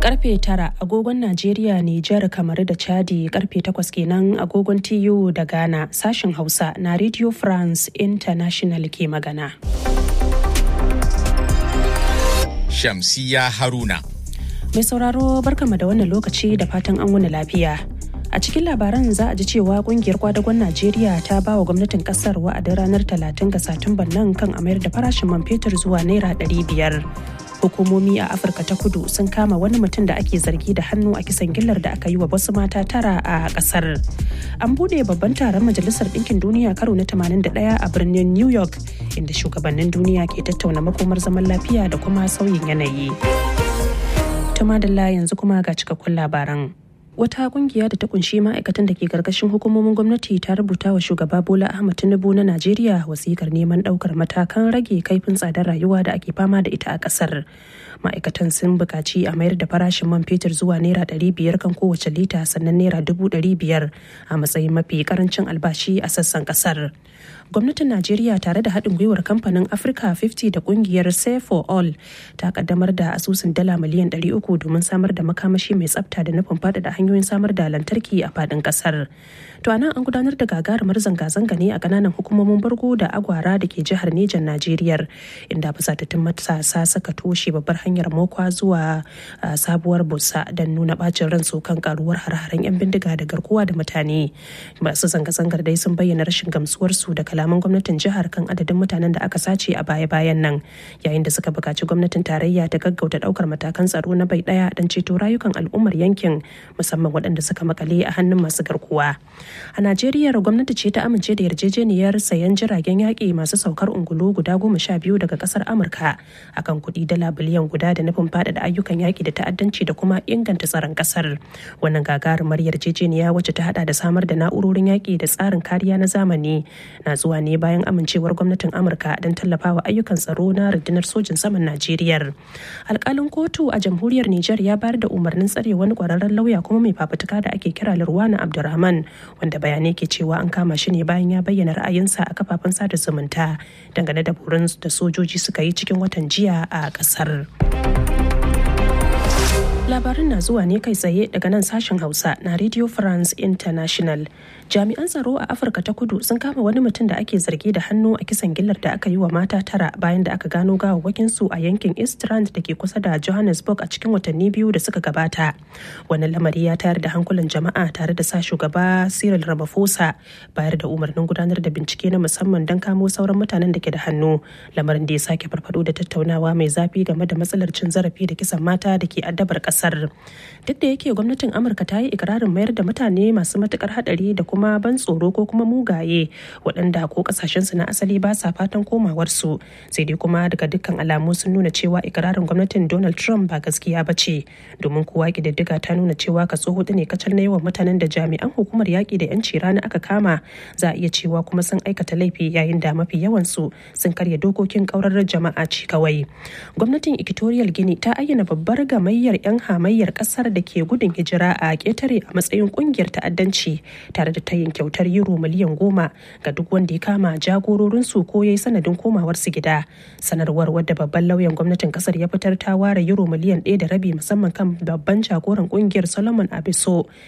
karfe tara agogon Najeriya, Nijar, kamar da Chadi karfe takwas kenan agogon TU da Ghana sashen Hausa na Radio France International ke magana. Shamsiya Haruna. Mai sauraro barkama da wannan lokaci da fatan an wuni lafiya. A cikin labaran za a ji cewa kungiyar kwadagon Najeriya ta ba wa gwamnatin kasar wa'adin ranar 30 ga Satumban nan kan a mayar da farashin man fetur zuwa naira 500. Hukumomi a Afirka ta kudu sun kama wani mutum da ake zargi da hannu a kisan gillar da aka yi wa wasu mata tara a kasar. An bude babban taron Majalisar Ɗinkin Duniya karo na 81 a birnin New York inda shugabannin duniya ke tattauna makomar zaman lafiya da kuma sauyin yanayi. Tumadalla yanzu kuma ga cikakkun labaran. wata kungiya da ta kunshi ma'aikatan da ke karkashin hukumomin gwamnati ta rubuta wa shugaba bola ahmad tinubu na najeriya wasikar neman daukar matakan rage kaifin tsadar rayuwa da ake fama da ita a kasar ma'aikatan sun buƙaci a mayar da farashin man fetur zuwa naira ɗari biyar kan kowace lita sannan naira dubu ɗari biyar a matsayin mafi karancin albashi a sassan kasar gwamnatin najeriya tare da haɗin gwiwar kamfanin africa 50 da kungiyar save for all ta kaddamar da asusun dala miliyan 300 domin samar da makamashi mai tsafta da nufin faɗaɗa hanyoyin samar da lantarki a faɗin ƙasar to anan an gudanar da gagarumar zanga-zanga ne a ƙananan hukumomin bargo da agwara da ke jihar nejan najeriya inda fasatattun matasa suka toshe babbar hanyar mokwa zuwa sabuwar busa don nuna bacin ransu kan karuwar har-haren 'yan bindiga da garkuwa da mutane masu zanga-zangar dai sun bayyana rashin gamsuwarsu da kalaman gwamnatin jihar kan adadin mutanen da aka sace a baya-bayan nan yayin da suka buƙaci gwamnatin tarayya ta gaggauta ɗaukar matakan tsaro na bai ɗaya don ceto rayukan al'ummar yankin musamman waɗanda suka makale a hannun masu garkuwa a najeriya gwamnati ce ta amince da yarjejeniyar sayan jiragen yaƙi masu saukar ungulu guda goma sha biyu daga ƙasar amurka akan kuɗi dala biliyan guda da nufin faɗaɗa ayyukan yaƙi da ta'addanci da kuma inganta tsaron ƙasar wannan gagarumar yarjejeniya wacce ta haɗa da samar da na'urorin yaƙi da tsarin kariya na zamani na zuwa ne bayan amincewar gwamnatin amurka don tallafawa ayyukan tsaro na rundunar sojin saman najeriya alkalin kotu a jamhuriyar niger ya bayar da umarnin tsare wani kwararren lauya kuma mai fafutuka da ake kira lurwana abdurrahman wanda bayanai ke cewa an kama shi ne bayan ya bayyana ra'ayinsa a kafafen sada zumunta dangane da burin da sojoji suka yi cikin watan jiya a kasar. labarin na zuwa ne kai tsaye daga nan sashen hausa na radio france international jami'an tsaro a afirka ta kudu sun kama wani mutum da ake zargi da hannu a kisan gillar da aka yi wa mata tara bayan da aka gano gawawwakin su a yankin eastrand da ke kusa da johannesburg a cikin watanni biyu da suka gabata wannan lamari ya tayar da hankulan jama'a tare da sa shugaba cyril ramaphosa bayar da umarnin gudanar da bincike na musamman don kamo sauran mutanen da ke da hannu lamarin da ya sake farfado da tattaunawa mai zafi game da matsalar cin zarafi da kisan mata da ke addabar kasar duk da yake gwamnatin amurka ta yi ikirarin mayar da mutane masu matukar hadari da kuma ban tsoro ko kuma mugaye waɗanda ko kasashensu na asali ba sa fatan komawarsu sai dai kuma daga dukkan alamu sun nuna cewa ikirarin gwamnatin donald trump ba gaskiya ba ce domin kowa ƙididdiga ta nuna cewa kaso hudu ne kacal na yawan mutanen da jami'an hukumar yaƙi da 'yanci rana aka kama za a iya cewa kuma sun aikata laifi yayin da mafi yawansu sun karya dokokin ƙaurarar jama'a ci kawai gwamnatin equatorial guinea ta ayyana babbar gamayyar 'yan hamayyar kasar da ke gudun hijira a ƙetare a matsayin ƙungiyar ta'addanci tare da tayin kyautar euro miliyan goma ga duk wanda ya kama jagororinsu ko ya yi sanadin komawarsu gida sanarwar wadda babban lauyan gwamnatin kasar ya fitar ta ware euro miliyan ɗaya da rabi musamman kan babban jagoran ƙungiyar solomon abiso